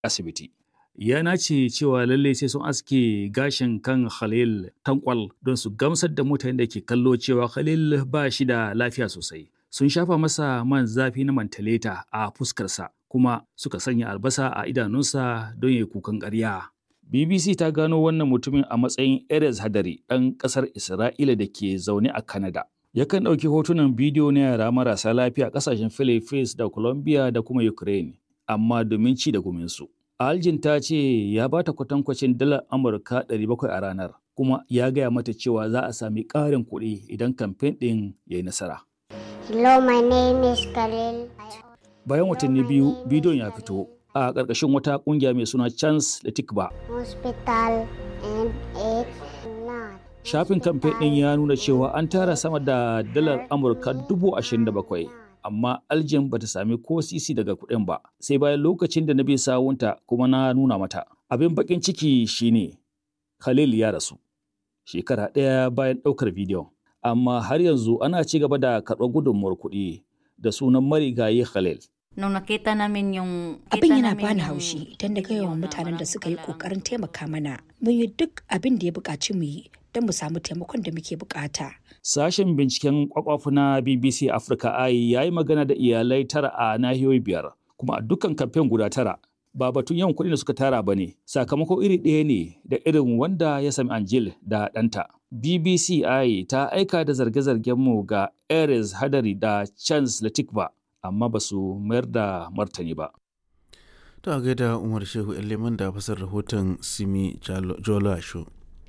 asibiti. Ya nace cewa lallai sai sun aske gashin kan Khalil tankwal don su gamsar da mutanen da ke kallo cewa Khalil ba shi da lafiya sosai. Sun shafa masa man zafi na mantaleta a fuskarsa kuma suka sanya albasa a idanunsa don ya kukan ƙarya. BBC ta gano wannan mutumin a matsayin Erez Hadari ɗan ƙasar Isra'ila da ke zaune a Canada. Yakan ɗauki hotunan bidiyo na yara marasa lafiya a ƙasashen Philippines da Colombia da kuma Ukraine, amma domin ci da guminsu. Aljin ta ce ya ba ta kwatankwacin dalar Amurka 700 a ranar, kuma ya gaya mata cewa za a sami ƙarin kuɗi idan kamfen ɗin ya yi nasara. Hello, my name is Khalil. Bayan watanni biyu, bidiyon ya fito a ƙarƙashin wata ƙungiya mai suna Chance da Tikba. Hospital and it's not. Shafin kamfen ɗin ya nuna cewa an tara sama da dalar Amurka dubu ashirin da bakwai, amma Aljin bata sami ko sisi daga kuɗin ba, sai bayan lokacin da na bi sawunta kuma na nuna mata. Abin baƙin ciki shine Khalil ya rasu, shekara ɗaya bayan ɗaukar bidiyon. Amma har yanzu ana ci gaba da karɓar gudunmuwar kuɗi da sunan marigayi Khalil. Nung nakita namin yung... Abin kita yana namin bani yung haushi idan da yawan video na mutanen da walang suka yi kailangan. kokarin taimaka mana. Mun yi duk abin da ya buƙaci mu yi don mu samu taimakon da muke buƙata. Sashen binciken kwakwafu na BBC Africa Eye ya yi magana da iyalai tara a nahiyoyi biyar, kuma a dukkan kamfen guda tara. Ba batun yawan kuɗi da suka tara ba ne, sakamako iri ɗaya ne da irin wanda ya sami Angel da ɗanta. BBC Eye ta aika da zarge-zargen mu ga Ares Hadari da Chance Latikba, amma ba su mayar da martani ba. To a gaida Umar Shehu Leman da fasar rahoton Simi Jolo Asho.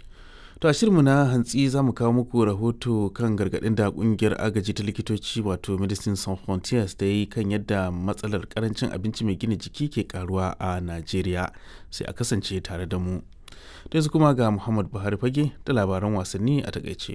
To a shirinmu na hantsi za mu kawo muku rahoto kan gargaɗin da ƙungiyar agaji ta likitoci wato Medicine Sans Frontiers da yi kan yadda matsalar karancin abinci mai gina jiki ke karuwa a Najeriya sai a kasance tare da mu. Da yanzu kuma ga Muhammad Buhari fage da labaran wasanni a takaice.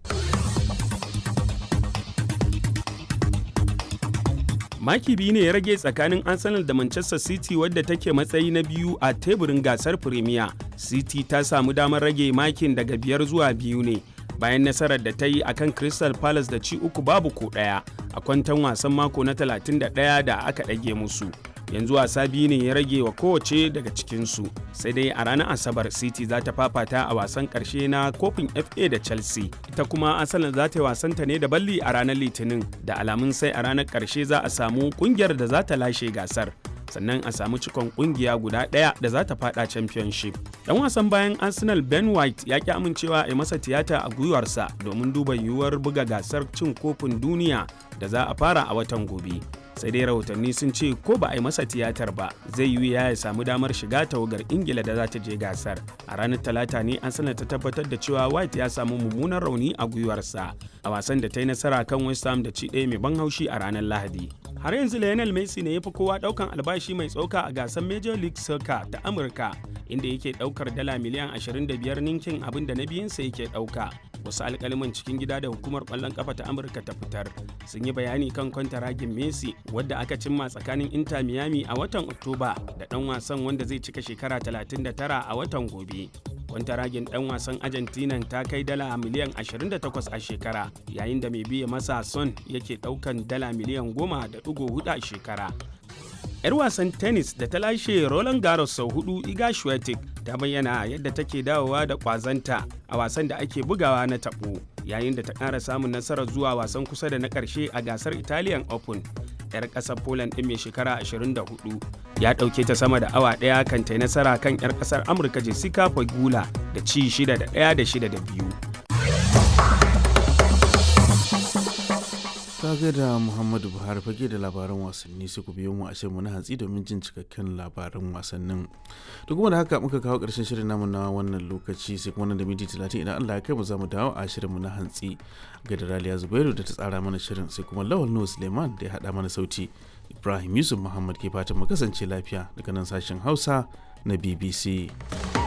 Maki biyu ne ya rage tsakanin Arsenal da Manchester City wadda take matsayi na biyu a teburin gasar Premier. City ta samu damar rage makin daga biyar zuwa biyu ne bayan nasarar da ta yi a kan Crystal Palace da ci uku babu ko ɗaya a kwantan wasan mako na 31 da aka ɗage musu. Yanzu wasa biyu ne ya rage wa kowace daga cikinsu sai dai a ranar Asabar City za ta fafata a wasan ƙarshe na kofin FA da Chelsea. Ita kuma Arsenal za ta yi wasanta ne da balli a ranar Litinin da alamun sai a ranar ƙarshe za a samu ƙungiyar da za ta lashe gasar. sannan a samu cikon kungiya guda ɗaya da za ta fada championship dan wasan bayan arsenal ben white ya ki amincewa a yi masa tiyata a gwiwarsa domin duba yiwuwar buga gasar cin kofin duniya da za a fara a watan gobe sai dai rahotanni sun ce ko ba a yi masa tiyatar ba zai yi ya ya samu damar shiga tawagar ingila da za ta je gasar a ranar talata ne an sanar ta tabbatar da cewa white ya samu mummunan rauni a gwiwarsa a wasan da ta yi nasara kan west ham da ci ɗaya mai ban haushi a ranar lahadi har yanzu Lionel Messi ne ya fi kowa daukan albashi mai tsoka a gasar Major League Soccer ta Amurka inda yake daukar dala miliyan 25 ninkin abin da na biyunsa yake dauka. Wasu alkaliman cikin gida da hukumar kwallon kafa ta Amurka ta fitar sun yi bayani kan kwantaragin Messi wadda aka cimma tsakanin Inter Miami a watan Oktoba da dan wasan wanda zai cika shekara 39 a watan gobe. kwantaragin dan wasan argentina ta kai dala miliyan 28 a shekara yayin da mai biya masa son yake daukan dala miliyan 10.4 a shekara yar wasan tennis da ta lashe roland garros sau hudu iga Swiatek ta bayyana yadda take dawowa da kwazanta a wasan da ake bugawa na tabo yayin da ta ƙara samun nasarar zuwa wasan kusa da na ƙarshe a gasar italian open 'yar ƙasar Poland ɗin mai shekara 24 ya ɗauke ta sama da awa ɗaya kan ta nasara kan 'yar ƙasar Amurka Jessica Pegula da ci 6 da 1 da 6 da 2. Ta da Muhammadu Buhari fage da labaran wasanni sai ku biyo mu a shirinmu na hantsi domin jin cikakken labaran wasannin. Da kuma da haka muka kawo ƙarshen shirin namu na wannan lokaci sai kuma nan da minti talatin idan Allah ya kai mu za mu dawo a shirinmu na hantsi ga da Raliya Zubairu da ta tsara mana shirin sai kuma Lawal Nuhu Suleiman da ya haɗa mana sauti. Ibrahim Yusuf Muhammad ke fatan mu kasance lafiya daga nan sashen Hausa na BBC.